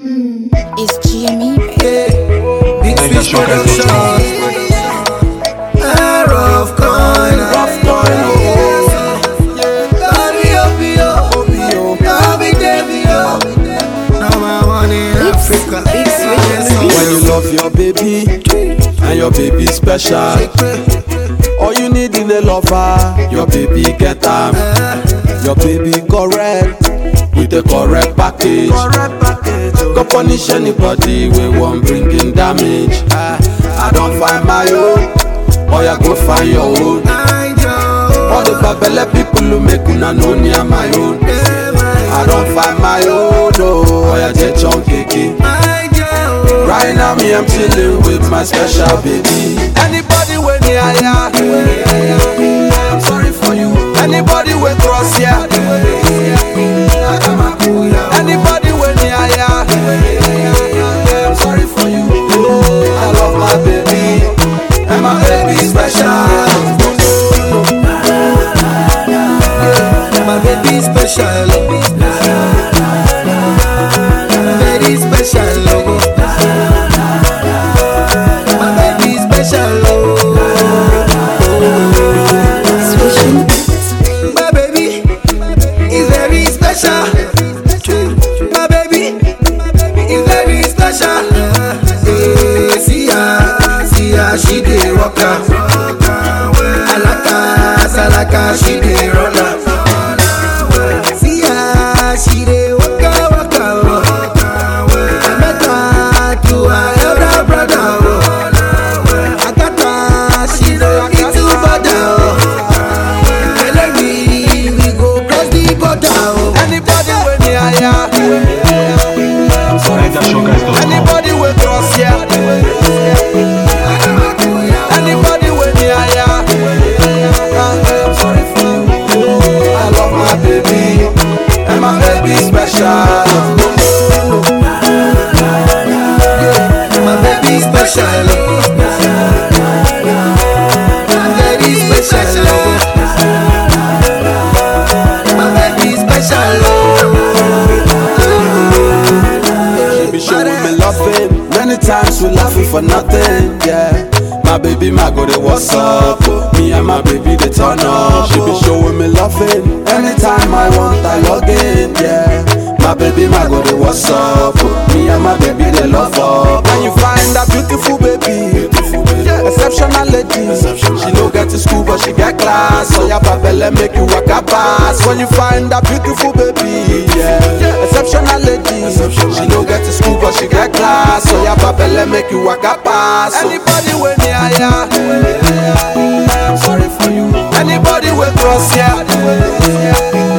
It's GME, baby. Big Niger Fish Sugar Production. Ah, rough coin, rough coin, oh. Baby, oh, oh, oh, baby, Davy, oh. Now my money in Africa. When you love your baby and your baby special, all you need in a lover, your baby get am. Your baby correct with the correct package. Go punish anybody we want bring in damage. Ah, I don't find my own, or you go find your own. All the babele people who make una know near my own. I don't find my own, oh, or you just chunky. Right now me I'm chilling with my special baby. Anybody when near ya, I'm sorry for you. Anybody when cross ya, anybody when near ya, I'm sorry for you. I love my baby, and my baby special. My baby special, oh. Very special, oh. My baby special, oh. My baby is very special. My baby is very special. Eh, See her, see her, she dey walk am. Alaka, salaka, she dey run am. See her, she dey waka waka oh. I met her to her elder brother oh. I got her, she no need to bother oh. Tell me we go cross the border oh. Anybody when near ya, I'm sorry for you. NigerSugar.com. Anybody when cross ya, anybody when near ya, I'm sorry for you. I love my baby, and my baby special. My baby special oh. Very special oh. My baby special oh. She be showing me loving. Many times we laughing for nothing, yeah. My baby, my go to what's up? Me and my baby, they turn up. She be showing me loving. Anytime I want, I log in, yeah. My baby, my go to what's up? Me and my baby, they love up. And you find a beautiful baby, exceptional lady. She no get to school, but she get class. So your babele make you walk a pass. When you find a beautiful baby, yeah, exceptional lady. She no get to school, but she get class. So your babele make you walk a pass. Anybody when near ya, I'm sorry for you. Anybody when cross ya,